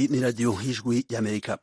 iyi ni radiyo y'ijwi y'amerika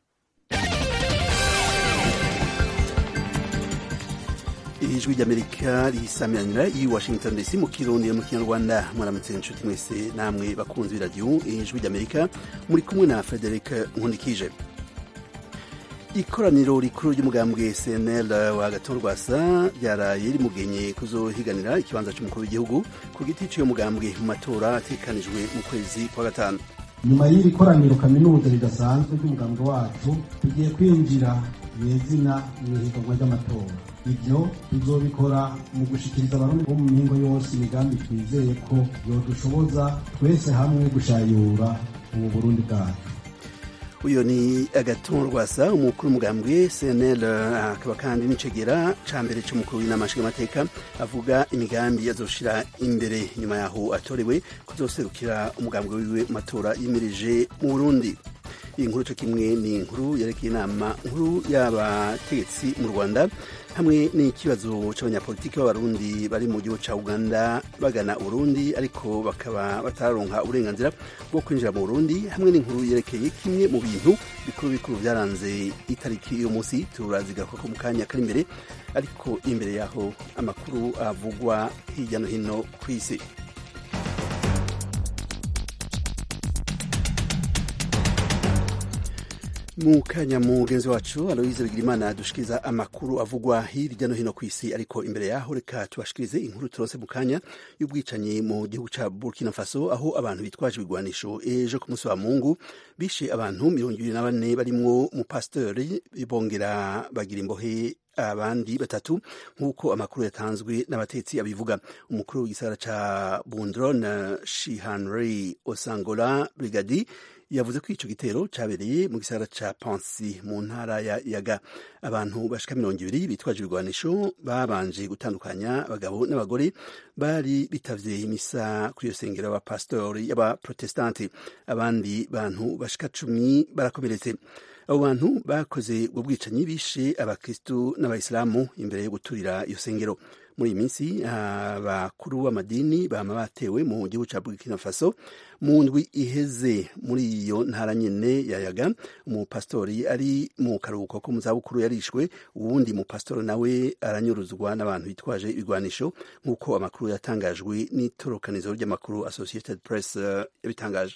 ijwi ry'amerika risamiranyira i washington dc mu kirundi mu kinyarwanda muramutse inshuti mwese namwe bakunzi b'iradiyo ijwi ry'amerika muri kumwe na frederic nkundikije ikoraniro rikuru ry'umugambwe cnl wa gatorwasa ryaraye rimugenye kuzohiganira ikibanza cy'umukuru w'igihugu ku giti cy'uyo mugambwe mu matora atekanijwe mu kwezi kwa gatanu nyuma y'iri koraniro kaminuza ridasanzwe ry'umugambwe wacu tugiye kwinjira nyezina mu ihiganwa ry'amatora ibyo tuzobikora mu gushikiriza abarundi bo mu mihingo yose imigambi twizeye ko yodushoboza twese hamwe gushayura ubu burundi bwacu uyu ni agaton rwasa umukuru w'umugambwe cnl akaba kandi n'icegera ca mbere c'umukuru w'inama nshingamateka avuga imigambi azoshira imbere nyuma yaho atorewe kuzoserukira umugambwe wiwe mu matora yimirije mu burundi iyi nkuru co kimwe ni inkuru yerekeye inama nkuru y'abategetsi mu rwanda hamwe n'ikibazo c'abanyapolitiki b'abarundi bari mu gihugu ca uganda bagana uburundi ariko bakaba batararonka uburenganzira bwo kwinjira mu burundi hamwe n'inkuru yerekeye kimwe mu bintu bikuru bikuru vyaranze itariki y'uyu munsi turazigaruka ko mu kanya kari imbere ariko imbere yaho amakuru avugwa hirya no hino kw'isi mu kanya mugenzi wacu aloise bigirimana dushikiriza amakuru avugwa hirya no hino ku isi ariko imbere yaho reka tubashikirize inkuru turose mu kanya y'ubwicanyi mu gihugu ca burkina faso aho abantu bitwaje ibigwanisho ejo ku munsi wa mungu bishe abantu mirongo ibiri na bane barimwo umupasitori bongera bagira imbohe abandi batatu nk'uko amakuru yatanzwe n'abatetsi abivuga umukuru w'igisagara ca bundron shihanri osangola brigadi yavuze ko ico gitero cabereye mu gisagara ca Pansi mu ntara ya Yaga abantu bashika mirongo ibiri bitwaje ibigwanisho babanje gutandukanya abagabo n'abagore bari bitavye imisa kuri iyo sengero y'abapasitori y'abaprotestanti abandi bantu bashika cumi barakomeretse abo bantu bakoze ubwo bwicanyi bishe abakristu n'abayisilamu imbere yo guturira iyo sengero muri iyi minsi abakuru b'amadini bama batewe mu gihugu ca burkina faso mu ndwi iheze muri iyo ntara nyene yayaga umupasitori ari mu karuhuko ko mu zabukuru yarishwe uwundi mupasitori nawe aranyuruzwa n'abantu bitwaje ibigwanisho nk'uko amakuru yatangajwe n'itorokanizo ry'amakuru associated press uh, yabitangaje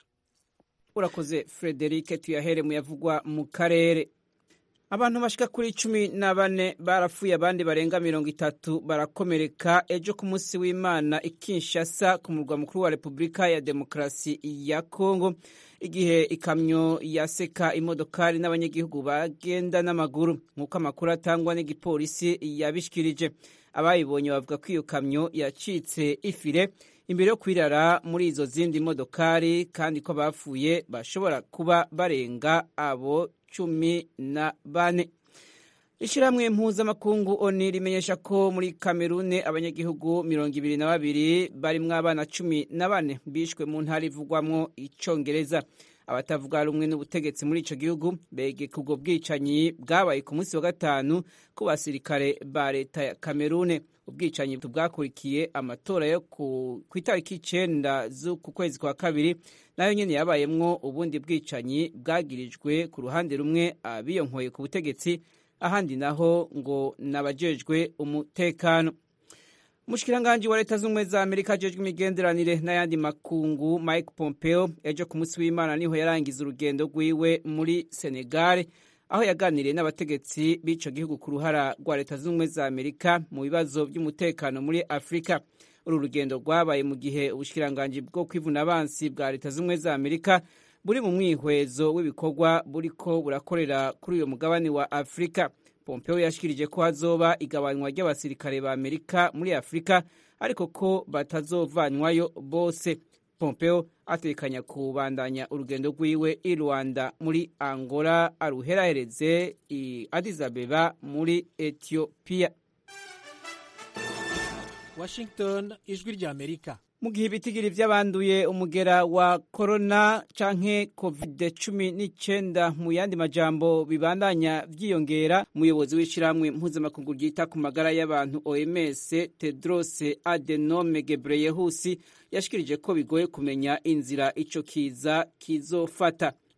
urakoze frederic tuyahere mu yavugwa mu karere abantu bashika kuri cumi na bane barapfuye abandi barenga mirongo itatu barakomereka ejo ku munsi w'imana i kinshasa ku murwa mukuru wa repubulika ya demokarasi ya kongo igihe ikamyo yaseka imodokari n'abanyagihugu bagenda n'amaguru nk'uko amakuru atangwa n'igipolisi yabishikirije abayibonye bavuga ko iyo kamyo yacitse ifire imbere yo kwirara muri izo zindi modokari kandi ko bapfuye bashobora kuba barenga abo cumi na bane ishyirahamwe mpuzamakungu oni rimenyesha ko muri kamerune abanyagihugu mirongo ibiri na babiri barimwo abana cumi na bane bishwe mu ntara ivugwamwo icongereza abatavuga rumwe n'ubutegetsi muri ico gihugu begeka ubwo bwicanyi bwabaye ku munsi wa gatanu ku basirikare ba leta ya kamerune ubwicanyi bwakurikiye amatora yo ku itariki icenda z'uku kwezi kwa kabiri nayo nyene yabayemwo ubundi bwicanyi bwagirijwe ku ruhande rumwe abiyonkoye ku butegetsi ahandi naho ngo nabajejwe umutekano umushikiranganji wa leta z'ubumwe za amerika ajejwe imigenderanire n'ayandi makungu mike pompeo ejo ku munsi w'imana niho yarangiza urugendo rwiwe muri senegale aho yaganiriye n'abategetsi b'ico gihugu ku ruhara rwa leta z'ubumwe za amerika mu bibazo by'umutekano muri afurika uru rugendo rwabaye mu gihe ubushikiranganji bwo kwivuna abansi bwa leta z'ubumwe za amerika buri mu mwihwezo w'ibikorwa buriko burakorera kuri uyo mugabane wa afurika pompeo yashikirije ko hazoba igabanywa ry'abasirikare ba amerika muri afurika ariko ko batazovanwayo bose pompeo atekanya kubandanya urugendo rwiwe i rwanda muri angola aruherahereze i addis abeba muri etiyopiya washington ijwi rya amerika mu gihe ibitigiri vy'abanduye umugera wa korona canke covid cumi n'icenda mu yandi majambo bibandanya vyiyongera umuyobozi w'ishirahamwe mpuzamakungu ryita ku magara y'abantu oms tedros adenome gebreyehusi yashikirije ko bigoye kumenya inzira ico kiza kizofata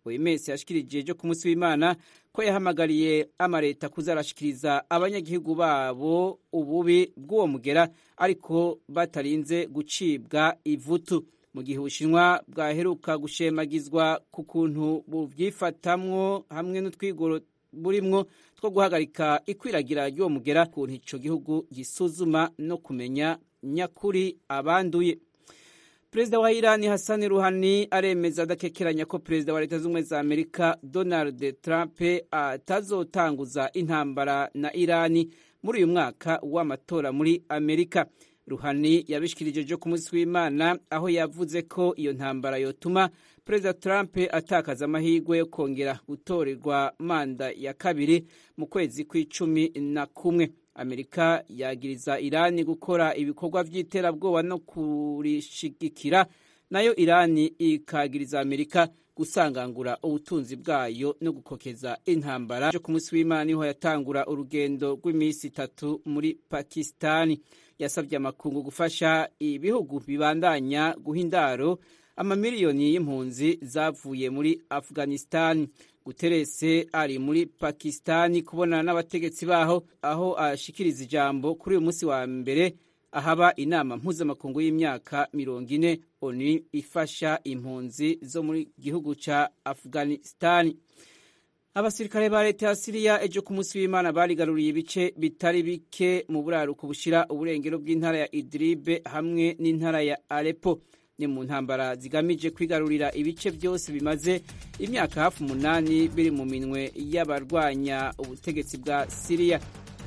oms yashikirije ejo ku munsi w'imana ko yahamagariye amareta kuzarashikiriza abanyagihugu babo ububi bw'uwo mugera ariko batarinze gucibwa ivutu mu gihe ubushinwa bwaheruka gushemagizwa ku kuntu bubyifatamwo hamwe n'utwigoro burimwo two guhagarika ikwiragira ry'uwo mugera kuntu ico gihugu gisuzuma no kumenya nyakuri abanduye perezida wa irani hasani ruhani aremeza adakekeranya ko perezida wa leta z'ubumwe za amerika donald trump atazotanguza intambara na irani muri uyu mwaka w'amatora muri amerika ruhani yabishikirije ejo ku munsi w'imana aho yavuze ko iyo ntambara yotuma perezida trump atakaza amahirwe yo kongera gutorerwa manda ya kabiri mu kwezi kw'icumi na kumwe amerika yagiriza irani gukora ibikorwa by'iterabwoba no kurishigikira nayo irani ikagiriza amerika gusangangura ubutunzi bwayo no gukokeza intambara ejo ku munsi w'imana niho yatangura urugendo rw'iminsi itatu muri pakisitani yasabye amakungu gufasha ibihugu bibandanya guha indaro amamiliyoni y'impunzi zavuye muri afghanistan guterese ari muri pakisitani kubonana n'abategetsi baho aho ashikiriza ijambo kuri uyu munsi wa mbere ahaba inama mpuzamakungu y'imyaka mirongo ine onu ifasha impunzi zo muri gihugu ca afghanistani abasirikare ba leta ya siriya ejo ku munsi w'imana barigaruriye ibice bitari bike mu buraruko bushira uburengero bw'intara ya idribe hamwe n'intara ya arepo ni mu ntambara zigamije kwigarurira ibice byose bimaze imyaka hafi umunani biri mu minwe y'abarwanya ubutegetsi bwa siriya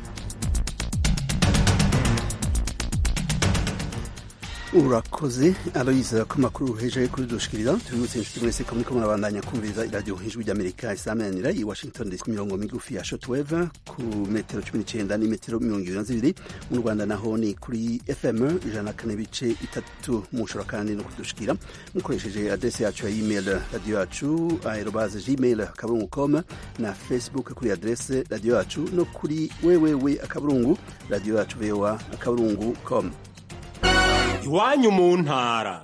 urakoze aloyiza ko amakuru hejuru kuri dushikiriza tubibutse inshuti mwese ko muriko murabandanya kumviriza iradiyo ijwi ry'amerika isamanira i washington dc ku mirongo migufi ya shotweve ku metero cumi n'icenda n'imetero mirongo ibiri na zibiri mu rwanda naho ni kuri fm ijana na kane bice itatu mushobora kandi no kudushikira mukoresheje adrese yacu ya email radiyo yacu aerobaze gmail akaburungu com na facebook kuri adrese radiyo yacu no kuri wewewe akaburungu radiyo yacu voa akaburungu com iwanyu mu ntara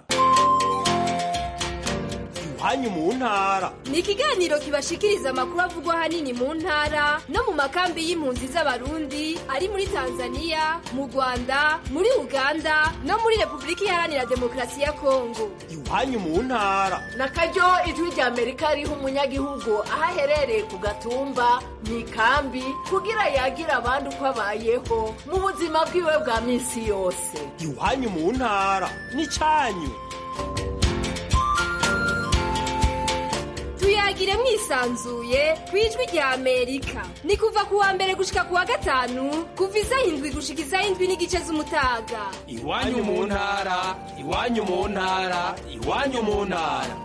iwanyu mu ntara ni ikiganiro kibashikiriza amakuru avugwa ahanini mu ntara no mu makambi y'impunzi z'abarundi ari muri tanzania mu rwanda muri uganda no muri repubulika iharanira demokarasi ya kongo iwanyu mu ntara na karyo ijwi rya amerika riha umunyagihugu aho aherereye ku gatumba mu ikambi kugira yagira abandi uko abayeho mu buzima bwiwe bwa minsi yose iwanyu mu ntara n'icyanyu tuyagire mwisanzuye ku ijwi rya amerika ni kuva ku wa mbere gushika ku wa gatanu kuva isaha indwi gushika isaha indwi n'igice z'umutaga iwanyu mu ntara iwanyu mu ntara iwanyu mu ntara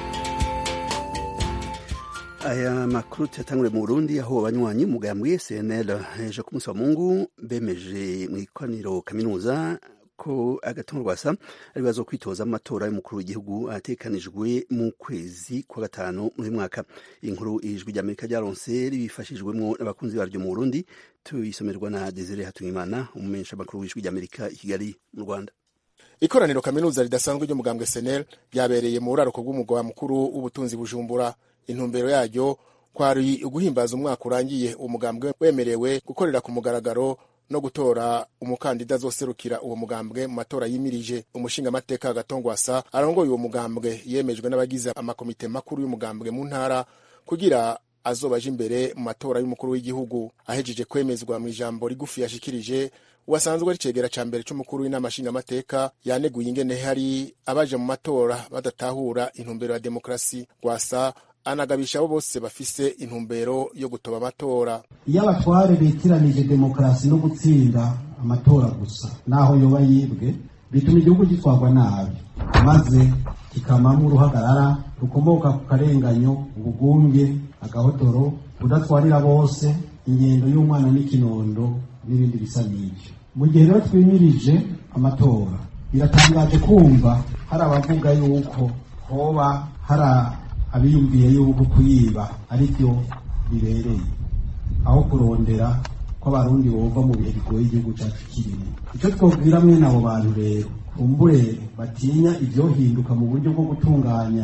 aya makuru tuyatangure mu burundi aho abanywanyi mugambwe cnl ejo ku munsi wa mungu bemeje mu ikoraniro kaminuza ko agatongo rwasa ari bazo kwitoza amatora y'umukuru w'igihugu atekanijwe mu kwezi kwa gatanu muri mwaka inkuru ijwi ry'amerika ryaronse ribifashijwemo n'abakunzi baryo mu burundi tuyisomerwa na desire hatungimana umumenyesha makuru w'ijwi ry'amerika i kigali mu rwanda ikoraniro kaminuza ridasanzwe ry'umugambwe senel ryabereye mu buraruko bw'umugwa mukuru w'ubutunzi bujumbura intumbero yaryo kwari uguhimbaza umwaka urangiye uwo mugambwe wemerewe gukorera ku mugaragaro no gutora umukandida azoserukira uwo mugambwe mu matora yimirije umushingamateka agatongwasa arongoye uwo mugambwe yemejwe n'abagize amakomite makuru y'umugambwe mu ntara kugira azobaje imbere mu matora y'umukuru w'igihugu ahejeje kwemezwa mu ijambo rigufi yashikirije uwasanzwe ari cegera ca mbere c'umukuru w'inama nshingamateka yaneguye ingene hari abaje mu matora badatahura intumbero ya demokarasi gwasa anagabisha abo bose bafise intumbero yo gutoba amatora iyo abatware bitiranije demokarasi no gutsinda amatora gusa naho yoba yibwe bituma igihugu gitwarwa nabi maze kikamamo uruhagarara rukomoka ku karenganyo ubugunge agahotoro kudatwarira bose ingendo y'umwana n'ikinondo n'ibindi bisa n'ibyo mu gihe rero twimirije amatora biratangaje kumva hari abavuga yuko hoba hari abiyumviye yuko kuyiba ari byo bibereye aho kurondera ko abarundi bova mu bihe bigoye igihugu cyacu kirimo icyo twabwira mwene abo bantu rero kumbure batinya ibyohinduka mu buryo bwo gutunganya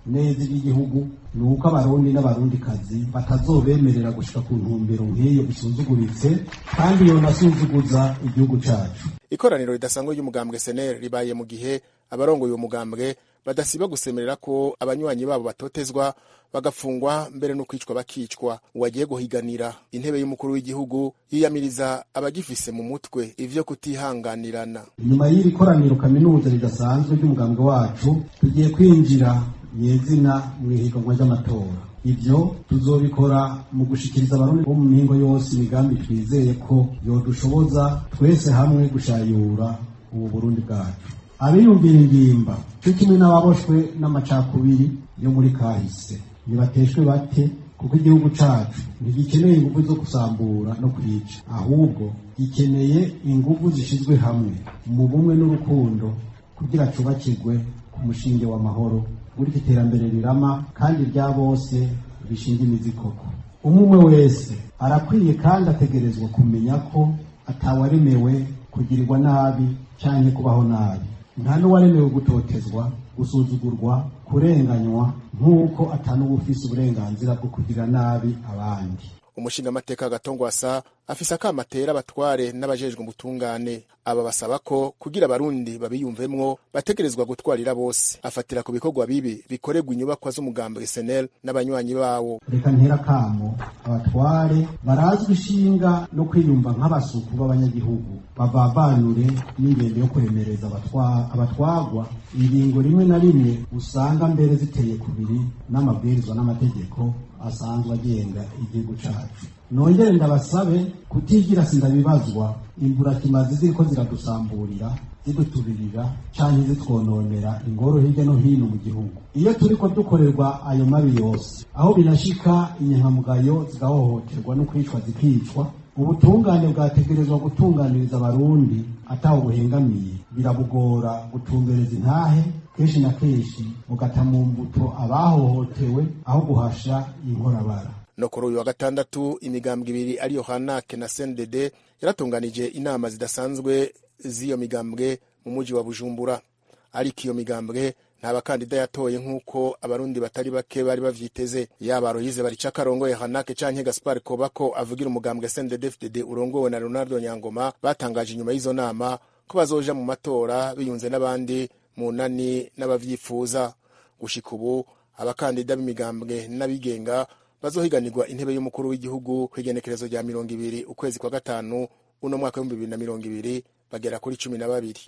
neza iby'igihugu ni uko abarundi n'abarundikazi batazobemerera gushika ku ntumbero nk'iyo isuzuguritse kandi yonasuzuguza igihugu cacu ikoraniro ridasanzwe ry'umugambwe senel ribaye mu gihe abarongoye uwo mugambwe badasiba gusemerera ko abanywanyi babo batotezwa bagafungwa mbere no kwicwa bakicwa uwagiye guhiganira intebe y'umukuru w'igihugu yiyamiriza abagifise mu mutwe ivyo kutihanganirana nyuma y'iri koraniro kaminuza ridasanzwe ry'umugambwe wacu tugiye kwinjira nyezina mu ihiganwa ry'amatora ivyo tuzobikora mu gushikiriza abarundi bo mu mihingo yose imigambi twizeye ko yodushoboza twese hamwe gushayura ubu burundi bwacu abiyumvira ingimba cyo kimwe n'ababoshwe n'amacakubiri yo muri kahise nibateshwe bate kuko igihugu cacu ntigikeneye ingufu zo gusambura no kwica ahubwo gikeneye ingufu zishizwe hamwe mu bumwe n'urukundo kugira cubakirwe ku mushinge w'amahoro gutyo iterambere rirama kandi rya bose rishinga imizi koko umwe wese arakwiye kandi ategerezwa kumenya ko atawaremewe kugirirwa nabi canke kubaho nabi nta n'uwaremewe gutotezwa gusuzugurwa kurenganywa nk'uko atanuwufise uburenganzira bwo kugira nabi abandi umushingamateka gatongwasa afise akamatera abatware n'abajejwe ubutungane aba basaba ko kugira abarundi babiyumvemwo bategerezwa gutwarira bose afatira ku bikorwa bibi bikorerwa inyubakwa z'umugambwe senel n'abanywanyi bawo reka ntera kamo abatware barazwi ishinga no kwiyumva nk'abasuku b'abanyagihugu bavavanure n'ingendo yo kuremereza abatwa- abatwagwa ingingo rimwe na rimwe usanga mbere ziteye kubiri n'amabwirizwa n'amategeko asanzwe agenga igihugu cacu nongere ndabasabe kutigira sindabibazwa imburakimazi ziriko ziradusamburira ziduturirira canke zitwononera ingoro hirya no hino mu gihugu iyo turiko dukorerwa ayo mabi yose aho binashika inyankamugayo zigahohoterwa no kwicwa zikicwa ubutungane bwategerezwa gutunganiriza abarundi ataho buhengamiye birabugora gutumbereza intahe kenshi na kenshi bugata mu mbuto abahohotewe aho guhasha inkorabara no kuri uyu wa gatandatu imigambwe ibiri ariyo hanake na cndd yaratunganije inama zidasanzwe z'iyo migambwe mu muji wa bujumbura ariko iyo migambwe nta bakandida yatoye nk'uko abarundi batari bake bari bavyiteze yaba royize barica karongoye hanake canke gaspar kobako avugira umugambwe cndd fdd urongowe na ronaldo nyangoma batangaje inyuma y'izo nama ko bazoja mu matora biyunze n'abandi mu nani n'abavyifuza gushika ubu abakandida b'imigambwe n'abigenga bazohiganirwa intebe y'umukuru w'igihugu ku igenekerezo rya mirongo ibiri ukwezi kwa gatanu uno mwaka w'ibihumbi bibiri na mirongo ibiri bagera kuri cumi na babiri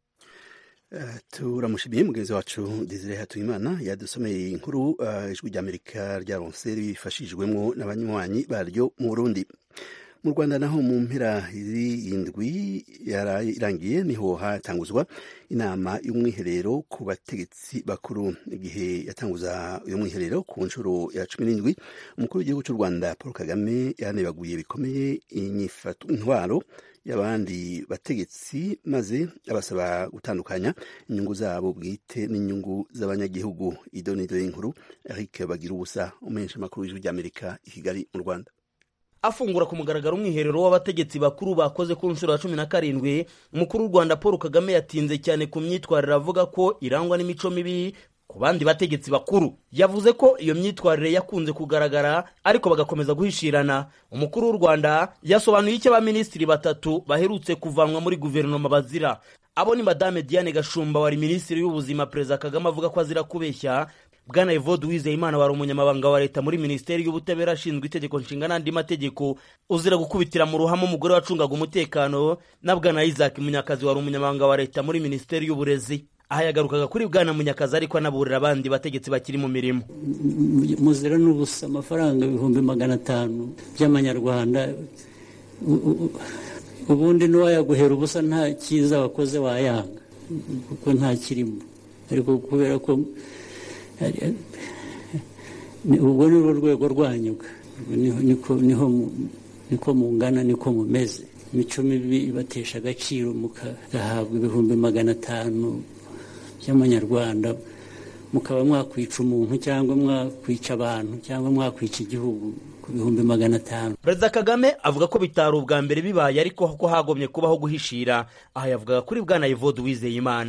turamushimiye mugenzi wacu desire hatuyimana yadusomeye inkuru uh, ijwi ry'amerika ryaronse rifashijwemo n'abanywanyi baryo mu burundi mu rwanda naho mu mpera y'indwi irangiye niho hatanguzwa inama y'umwiherero ku bategetsi bakuru igihe yatanguza uyu mwiherero ku nshuro ya cumi n'indwi umukuru w'igihugu cy'u rwanda paul kagame yanebaguye bikomeye intwaro y'abandi bategetsi maze abasaba gutandukanya inyungu zabo bwite n'inyungu z'abanyagihugu idonido y'inkuru eric bagira ubusa umenyesha amakuru y'ijwi ry'amerika i kigali mu rwanda afungura ku mugaragaro umwiherero w'abategetsi bakuru bakoze ku nshuro ya cumi na karindwi umukuru w'u rwanda paul kagame yatinze cyane ku myitwarire avuga ko irangwa n'imico mibi ku bandi bategetsi bakuru yavuze ko iyo myitwarire yakunze kugaragara ariko bagakomeza guhishirana umukuru w'u rwanda yasobanuye icyo abaminisitiri batatu baherutse kuvanwa muri guverinoma bazira abo ni madame diane gashumba wari minisitiri w'ubuzima perezida kagame avuga ko azira kubeshya bwana evode uwizeyimana wari umunyamabanga wa leta muri minisiteri y'ubutabera ashinzwe itegeko nshinga n'andi mategeko uzira gukubitira mu ruhame umugore wacungaga umutekano na bwana isaac munyakazi wari umunyamabanga wa leta muri minisiteri y'uburezi aha yagarukaga kuri bwana munyakazi ariko anaburira abandi bategetsi bakiri mu mirimo muzira n'ubusa amafaranga ibihumbi magana atanu by'amanyarwanda ubundi n'uwayaguhera ubusa nta cyiza wakoze wayanga kuko nta kirimo ariko kubera ko ubwo ni rwo rwego rwanyuga niko mungana niko mumeze imico mibi ibatesha agaciro mugahabwa ibihumbi magana atanu by'amanyarwanda mukaba mwakwica umuntu cyangwa mwakwica abantu cyangwa mwakwica igihugu ku bihumbi magana atanu perezida kagame avuga ko bitari ubwa mbere bibaye ariko ko hagomye kubaho guhishira aha yavugaga kuri bwana evode uwizeyimana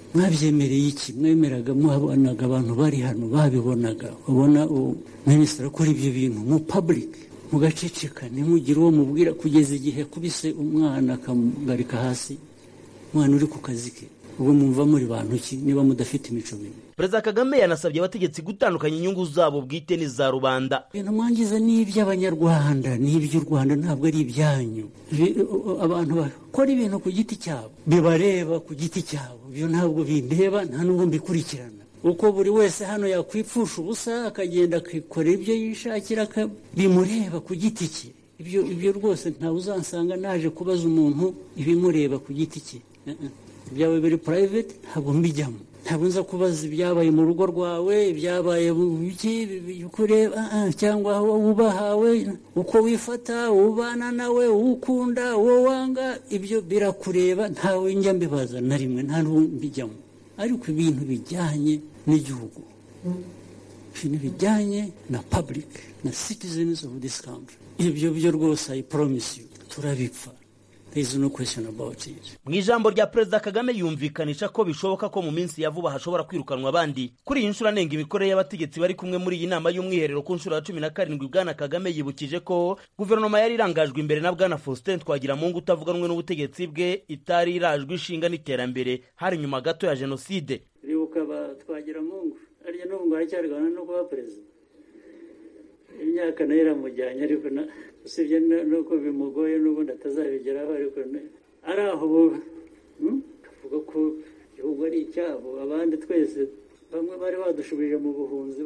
mwabyemereye iki mwemeraga muhabonaga abantu bari hano babibonaga ubona minisitiri akora ibyo bintu mu public mugaceceka ntimugire uwo mubwira kugeza igihe akubise umwana akamugarika hasi umwana uri ku kazi ke ubwo mwumva muri bantu ki niba mudafite imico mibi perezida kagame yanasabye abategetsi gutandukanya inyungu zabo bwite n'iza rubanda ibintu mwangiza ni iby'abanyarwanda ni iby'u rwanda ntabwo ari ibyanyu abantu bakora ibintu ku giti cyabo bibareba ku giti cyabo ibyo ntabwo bindeba nta n'ubwo mbikurikirana uko buri wese hano yakwipfusha ubusa akagenda akikorera ibyo yishakira bimureba ku giti cye ibyo ibyo rwose ntawe uzansanga naje kubaza umuntu ibimureba ku giti cye ibyawe biri purayiveti ntabwo mbijyamo ntabwo nza kubaza ibyabaye mu rugo rwawe ibyabaye uko ureba cyangwa aho wubahawe uko wifata ubana nawe ukunda uwo wanga ibyo birakureba ntawe njya mbibaza na rimwe nta n'uwo mbijyamo ariko ibintu bijyanye n'igihugu ibintu bijyanye na public na citizens of this country ibyo byo rwose i promise you turabipfa no mu ijambo rya perezida kagame yumvikanisha ko bishoboka ko mu minsi ya vuba hashobora kwirukanwa abandi kuri iyi nshuro anenga imikorere y'abategetsi bari kumwe muri iyi nama y'umwiherero ku nshuro ya cumi na karindwi bwana kagame yibukije ko guverinoma yari irangajwe imbere na bwana faustin twagiramungu utavuganwe n'ubutegetsi bwe itari irajwe ishinga n'iterambere hari nyuma gato ya jenoside ribuka twagiramungu arya n'ubu ngo aracyarwana no kuba perezida imyaka nayo iramujyanye ariko usibye nuko bimugoye n'ubundi atazabigeraho ariko ari aho tuvuga ko igihugu ari icyabo abandi twese bamwe bari badushubije mu buhunzi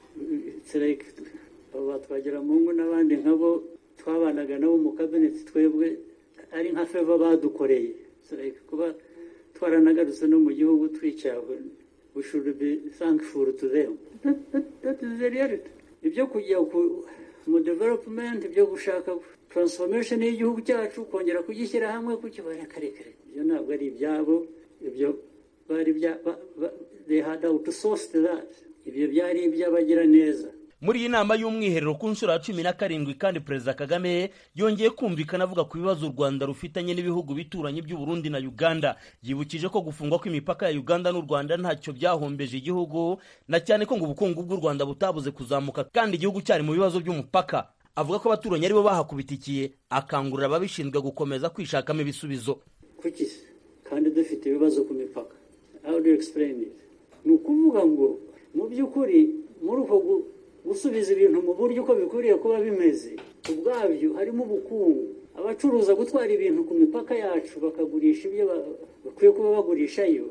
abo batwagira mu ngo n'abandi nkabo twabanaga nabo mu kabineti twebwe ari nka feva badukoreye kuba twaranagarutse no mu gihugu twicawe we should be thankful to them that is the reality ibyo kujya mu development ibyo gushaka transformation y'igihugu cyacu kongera kugishyira hamwe kukibara karekare ibyo ntabwo ari ibyabo ibyo bari bya they had outsourced that ibyo byari iby'abagira neza muri iyi nama y'umwiherero ku nshuro ya cumi na karindwi kandi perezida kagame yongeye kumvikana avuga ku bibazo u rwanda rufitanye n'ibihugu bituranye by'u Burundi na uganda yibukije ko gufungwa kw'imipaka ya uganda n'u rwanda ntacyo byahombeje igihugu na cyane ko ngo ubukungu bw'u rwanda butabuze kuzamuka kandi igihugu cyari mu bibazo by'umupaka avuga ko abaturanyi aribo bahakubitikiye akangurira ababishinzwe gukomeza kwishakamo ibisubizo kuki kandi dufite ibibazo ku mipaka how do you explain it ni ukuvuga ngo mu by'ukuri muri uko gusubiza ibintu mu buryo uko bikwiriye kuba bimeze ubwabyo harimo ubukungu abacuruza gutwara ibintu ku mipaka yacu bakagurisha ibyo bakwiye kuba bagurishayo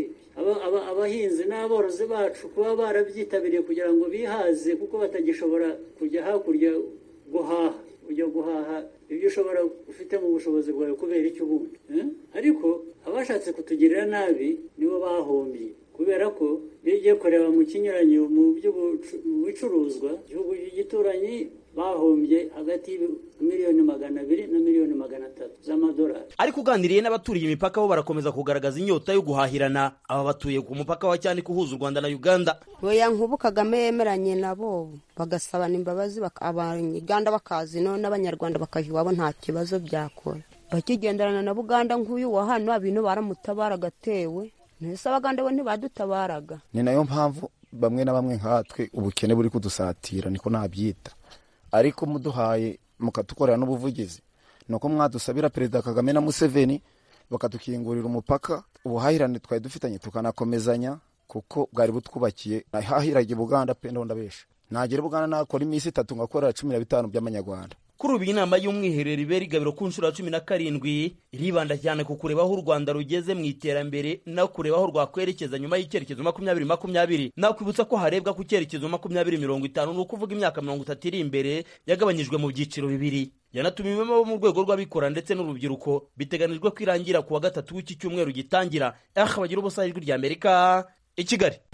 abahinzi n'aborozi bacu kuba barabyitabiriye kugira ngo bihaze kuko batagishobora kujya hakurya guhaha ujya guhaha ibyo ushobora ufite mu bushobozi bwawe kubera icyo ubundi ariko abashatse kutugirira nabi nibo bahombye kubera ko iyo ugiye kureba mu kinyuranyo mu bicuruzwa igihugu gituranyi bahombye hagati miliyoni magana abiri na miliyoni magana atatu z'amadolari ariko uganiriye n'abaturiye imipaka bo barakomeza kugaragaza inyota yo guhahirana aba batuye ku mupaka wa cyanika uhuza u rwanda na uganda oya nkubu kagame yemeranye nabo bagasabana imbabazi abanyuganda bakazi no n'abanyarwanda bakaha iwabo nta kibazo byakora bakigenderana na buganda nk'uyu wa hano abintu baramutabara agatewe ntese abaganda bo ntibadutabaraga ni nayo mpamvu bamwe na bamwe nkatwe ubukene buri kudusatira niko nabyita ariko muduhaye mukatukorera n'ubuvugizi ni uko mwadusabira perezida kagame na museveni bakadukingurira umupaka ubuhahirane twari dufitanye tukanakomezanya kuko bwari butwubakiye hahiraga buganda pe ndabesha nagera buganda nakora iminsi itatu ngakorera cumi na bitanu by'amanyarwanda kuri ubu inama y'umwiherero ibera igabiro ku nshuro ya cumi na karindwi iribanda cyane ku kureba aho u rwanda rugeze mu iterambere no kureba aho rwakwerekeza nyuma y'icyerekezo makumyabiri makumyabiri nakwibutsa ko harebwa ku cyerekezo makumyabiri mirongo itanu ni ukuvuga imyaka mirongo itatu iri imbere yagabanyijwe mu byiciro bibiri yanatumiwemo abo mu rwego rw'abikora ndetse n'urubyiruko biteganijwe ko irangira ku wa gatatu w'iki cyumweru gitangira aha bagira ubusa ijwi rya amerika i kigali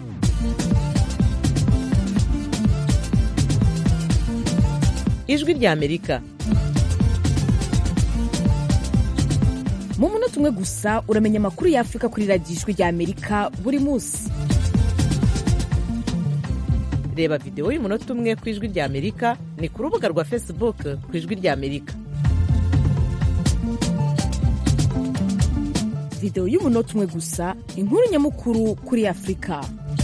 ijwi rya amerika mu munota umwe gusa uramenya amakuru y'afurika kuri radiyo ijwi rya amerika buri munsi reba videwo y'umunota umwe ku ijwi rya amerika ni ku rubuga rwa facebook ku ijwi rya amerika videwo y'umunota umwe gusa inkuru nyamukuru kuri afurika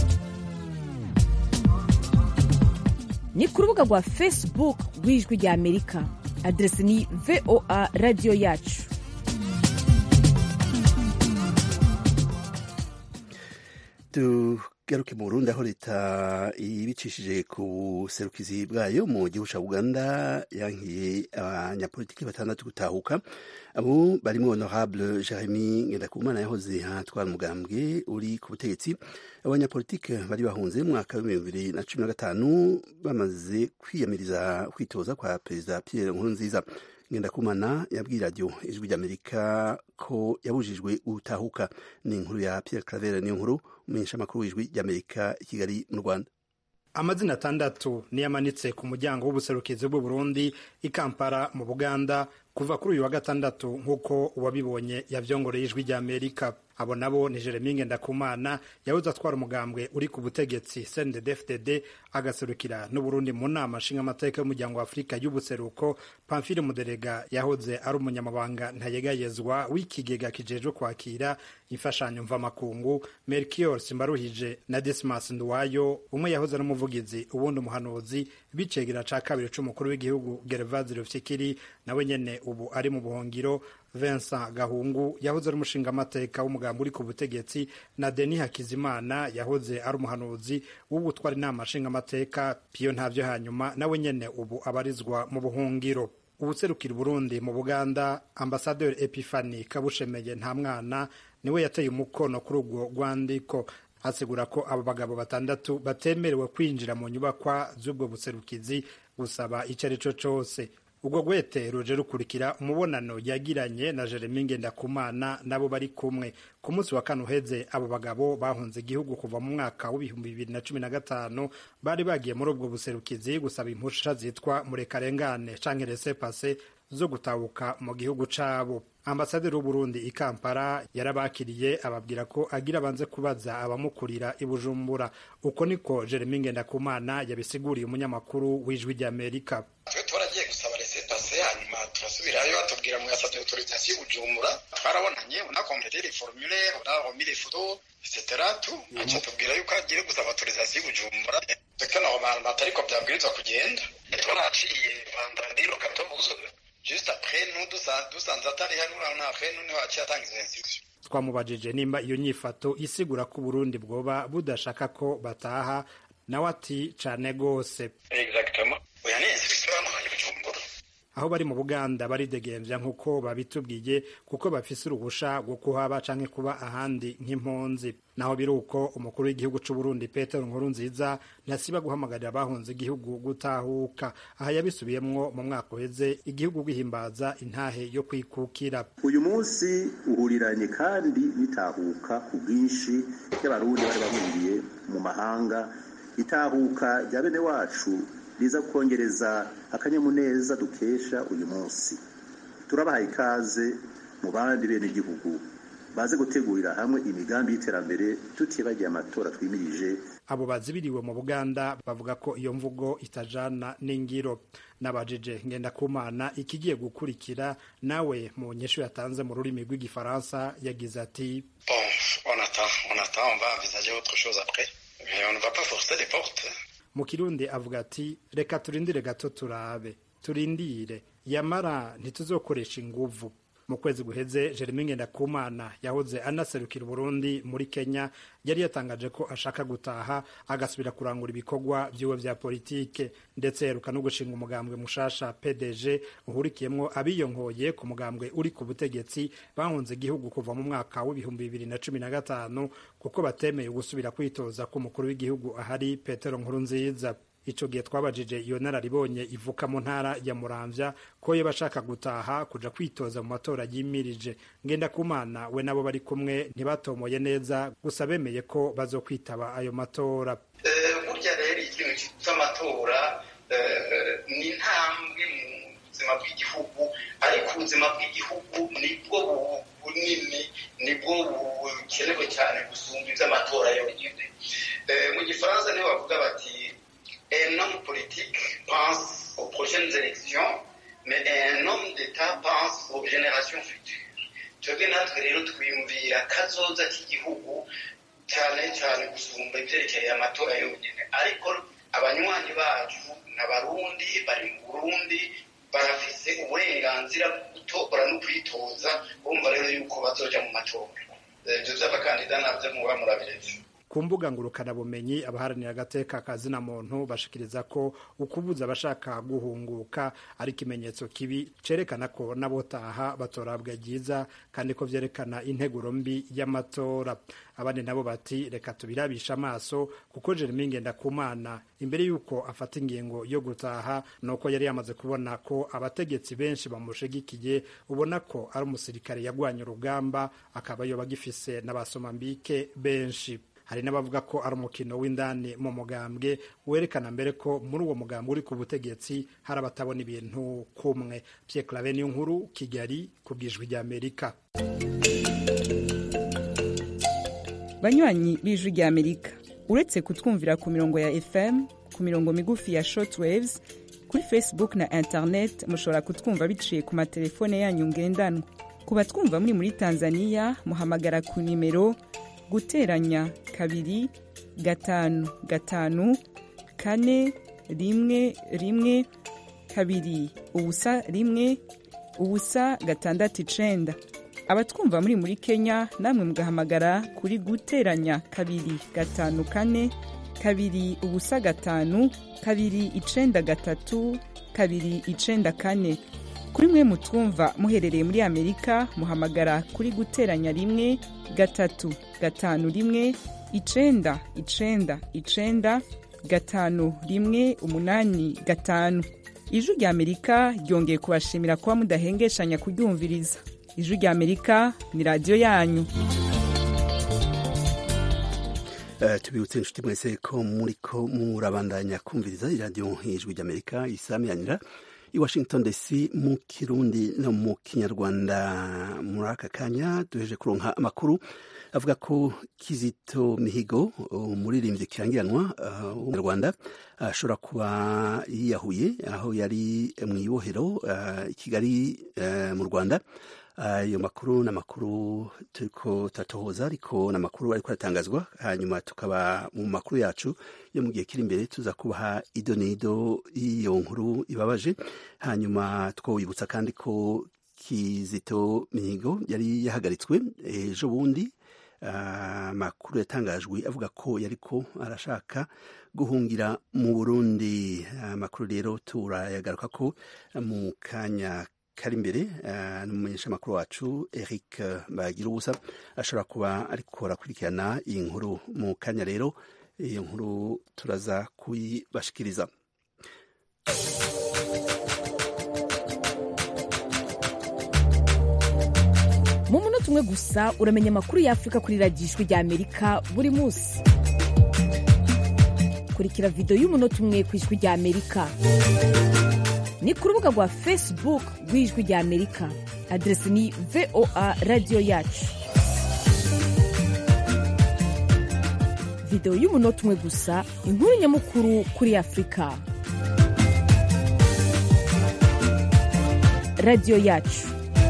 ni ku rubuga rwa facebook rw'ijwi rya amerika aderesi ni voa radiyo yacu tugaruke mu burundi aho leta ibicishije ku buserukizi bwayo mu gihugu cya uganda yankiye abanyapolitiki batandatu gutahuka abo barimo honorable jeremy ngendakumana yahoze hatwara umugambwe uri ku butegetsi abanyapolitiki bari bahunze mu mwaka w'ibihumbi bibiri na cumi na gatanu bamaze kwiyamiriza kwitoza kwa perezida pierre nkurunziza ngendakumana yabwiye radiyo ijwi ry'amerika ko yabujijwe gutahuka ni inkuru ya pierre claver niyo nkuru umumenyeshamakuru w'ijwi ry'amerika i kigali mu rwanda amazina atandatu niyo amanitse ku muryango w'ubuserukizi bw'u Burundi i Kampala mu Buganda kuva kuri uyu wa gatandatu nk'uko uwabibonye yavyongoreye ijwi ry'Amerika abo nabo ni Jeremy Ngendakumana yahoze atwara umugambwe uri ku butegetsi CNDD-FDD agaserukira n'Uburundi mu nama nshingamateka y'umuryango wa Afurika y'ubuseruko Pamphile Muderega yahoze ari umunyamabanga ntayegayezwa w'ikigega kijejwe kwakira imfashanyo mvamakungu Melchior Simbaruhije na Dismas Nduwayo umwe yahoze ari umuvugizi ubundi umuhanuzi bicegera ca kabiri c'umukuru w'igihugu Gervase Rufyikiri nawe nyene ubu ari mu buhongiro Vincent Gahungu yahoze ari umushingamateka w'umugambi uri ku butegetsi na Denis Hakizimana yahoze ari umuhanuzi w'ubutwara inama nshingamateka Pio ntavyo hanyuma nawe nyene ubu abarizwa mu buhungiro ubuserukira Burundi mu Buganda Ambassadeur Epifani Kabushemeye nta mwana niwe yateye umukono kuri urwo rwandiko asigura ko abo bagabo batandatu batemerewe kwinjira mu nyubakwa z'ubwo buserukizi gusaba icyo ari cyo cyose ubwo gwete ruje rukurikira umubonano yagiranye na Jeremy Ngendakumana nabo bari kumwe ku munsi wa kane uheze abo bagabo bahunze igihugu kuva mu mwaka w'ibihumbi bibiri na cumi na gatanu bari bagiye muri ubwo buserukizi gusaba impusha zitwa murekarengane canke laissez passer zo gutahuka mu gihugu cabo ambasaderi w'uburundi i kampala yarabakiriye ababwira ko agira abanze kubaza abamukurira i bujumbura uko niko jeremy ngendakumana yabisiguriye umunyamakuru w'ijwi ry'amerika twe twaragiye gusaba resepase hanyuma turasubirayo batubwira mu yasabye autorisation y'ubujumbura twarabonanye unakomplete les formulaires unaromi les photos etc tout aca tubwira yuko agiye gusaba autorisation y'ubujumbura twe normalement atariko byabwirizwa kugenda twaraciye vendredi le 14 juste après nous dusanze atari hano après nous niho aciye atanga izo instruction twamubajije nimba iyo nyifato isigura ko uburundi bwoba budashaka ko bataha nawe ati cane gose exactement oya ni instruction bamuhaye bujumbura aho bari mu buganda baridegembya nk'uko babitubwiye kuko bafise uruhusha rwo kuhaba canke kuba ahandi nk'impunzi naho biri uko umukuru w'igihugu c'uburundi petero nkuru nziza ntasiba guhamagarira abahunze igihugu gutahuka aha yabisubiyemwo mu mwaka uheze igihugu gihimbaza intahe yo kwikukira uyu munsi uhuriranye kandi bitahuka ku bwinshi y'abarundi bari bahungiye mu mahanga itahuka rya bene wacu riza kongereza akanyamuneza dukesha uyu munsi turabahaye ikaze mu bandi bene igihugu baze gutegurira hamwe imigambi y'iterambere tutibagiye amatora twimirije abo bazibiriwe mu buganda bavuga ko iyo mvugo itajana n'ingiro nabajije ngendakumana ikigiye gukurikira nawe mu nyeshu yatanze mu rurimi rw'igifaransa yagize ati bon on attend on attend on va envisager autre chose après mais on ne va pas forcer les portes mu kirundi avuga ati reka turindire gato turabe turindire yamara ntituzokoresha inguvu mu kwezi guheze Jeremy Ngendakumana yahoze anaserukira Burundi muri Kenya yari yatangaje ko ashaka gutaha agasubira kurangura ibikorwa vyiwe vya politike ndetse heruka no gushinga umugambwe mushasha PDG uhurikiyemwo abiyonkoye ku mugambwe uri ku butegetsi bahunze igihugu kuva mu mwaka w'ibihumbi bibiri na cumi na gatanu kuko batemeye gusubira kwitoza k'umukuru w'igihugu ahari Petero Nkurunziza ico gihe twabajije iyo nararibonye ivuka mu ntara ya Muramvya ko yo bashaka gutaha kuja kwitoza mu matora yimirije ngenda kumana we nabo bari kumwe ntibatomoye neza gusa bemeye ko bazokwitaba ayo matora burya rero ikintu cy'amatora ni intambwe mu buzima bw'igihugu ariko ubuzima bw'igihugu nibwo bunini nibwo bukenewe cyane gusumba iby'amatora yonyine mu gifaransa niho bavuga bati un homme politique pense aux prochaines élections, mais un homme d'État pense aux générations futures. twebwe natwe rero twiyumvira kazoza k'igihugu cyane cyane gusumba ibyerekeye amatora yonyine ariko abanywanyi bacu n'abarundi bari mu burundi barafise uburenganzira bwo gutora no kwitoza bumva rero yuko bazoja mu matora ibyo by'abakandida nabyo muba murabiretse ku mbuga ngurukanabumenyi abaharanira agateka kazina muntu bashikiriza ko ukubuza abashaka guhunguka ari ikimenyetso kibi cerekana ko n'abotaha batorabwa ryiza kandi ko vyerekana integuro mbi y'amatora abandi nabo bati reka tubirabisha amaso kuko Jeremy Ngendakumana imbere y'uko afata ingingo yo gutaha nuko yari yamaze kubona ko abategetsi benshi bamushigikiye ubona ko ari umusirikare yagwanye urugamba akaba yoba agifise n'abasomambike benshi hari n'abavuga ko ari umukino w'indani mu mugambwe werekana mbere ko muri uwo mugambwe uri ku butegetsi hari abatabona ibintu kumwe Pierre Claver niyo nkuru Kigali ku bwijwi rya Amerika banywanyi b'ijwi rya Amerika uretse kutwumvira ku mirongo ya FM ku mirongo migufi ya shortwaves kuri Facebook na internet mushobora kutwumva biciye ku matelefone yanyu ngendanwa ku batwumva muri muri Tanzania muhamagara ku nimero guteranya kabiri gatanu gatanu kane rimwe rimwe kabiri ubusa rimwe ubusa gatandatu icenda abatwumva muri muri kenya namwe mugahamagara kuri guteranya kabiri gatanu kane kabiri ubusa gatanu kabiri icenda gatatu kabiri icenda kane kuri mwe mutwumva muherereye muri amerika muhamagara kuri guteranya rimwe gatatu gatanu rimwe icenda icenda icenda gatanu rimwe umunani gatanu ijwi rya amerika ryongeye kubashimira kuba mudahengeshanya kuryumviriza ijwi rya amerika ni radiyo yanyu Uh, tubibutse inshuti mwese ko muriko murabandanya kumviriza iradiyo ijwi ry'amerika isamiranira i washington dc mu kirundi no mu kinyarwanda muri aka kanya duheje kuronka amakuru avuga ko kizito mihigo umuririmbyi kirangiranwa w'umunyarwanda uh, ashobora kuba yiyahuye aho yari mu ibohero i kigali mu rwanda ayo makuru ni amakuru turiko turatohoza ariko ni amakuru ariko aratangazwa hanyuma tukaba mu makuru yacu yo mu gihe kiri imbere tuza kubaha ido n'ido y'iyo nkuru ibabaje hanyuma twawibutsa kandi ko kizito mihigo yari yahagaritswe ejo bundi amakuru yatangajwe avuga ko yariko arashaka guhungira mu burundi amakuru rero turayagaruka ko mu kanya kari imbere n'umumenyesha makuru wacu Eric bagira ubusa ashobora kuba ariko arakurikirana iyi nkuru mu kanya rero iyo nkuru turaza kuyibashikiriza mu munota umwe gusa uramenya amakuru y'afurika kuri radiyo ijwi rya amerika buri munsi kurikira videwo y'umunota umwe ku ijwi rya amerika ni ku rubuga rwa facebook rw'ijwi rya amerika aderesi ni voa radiyo yacu videwo y'umunota umwe gusa inkuru nyamukuru kuri afurika radiyo yacu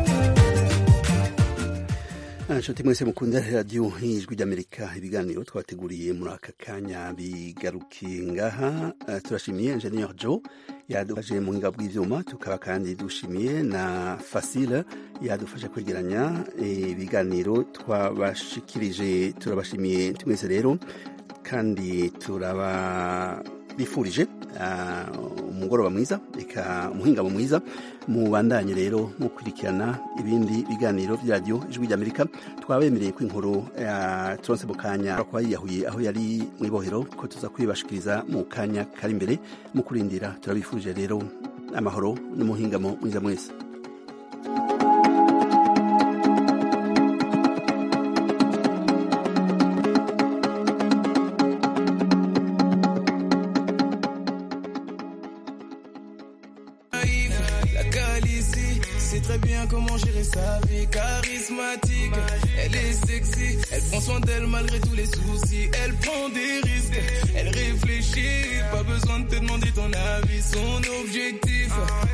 nshuti mwese mukunda radiyo ijwi ry'amerika ibiganiro twateguriye muri aka kanya bigarukiye ngaha turashimiye enjeniyeri jo yadufashe mu buhinga bw'ibyuma tukaba kandi dushimiye na fasile yadufashe kwegeranya ibiganiro twabashikirije turabashimiye mwese rero kandi turababifurije umugoroba mwiza reka umuhingamo mwiza mubandanye rero mukurikirana ibindi biganiro bya radiyo ijwi ry'amerika twabemereye ko inkuru ya turonse mu kanya kuba yiyahuye aho yari mu ibohero ko tuza kwibashikiriza mu kanya kari imbere mu kurindira turabifuje rero amahoro n'umuhingamo mwiza mwese très bien comment gérer sa vie charismatique. Elle est sexy, elle prend soin d'elle malgré tous les soucis. Elle prend des risques, elle réfléchit. Pas besoin de te demander ton avis, son objectif.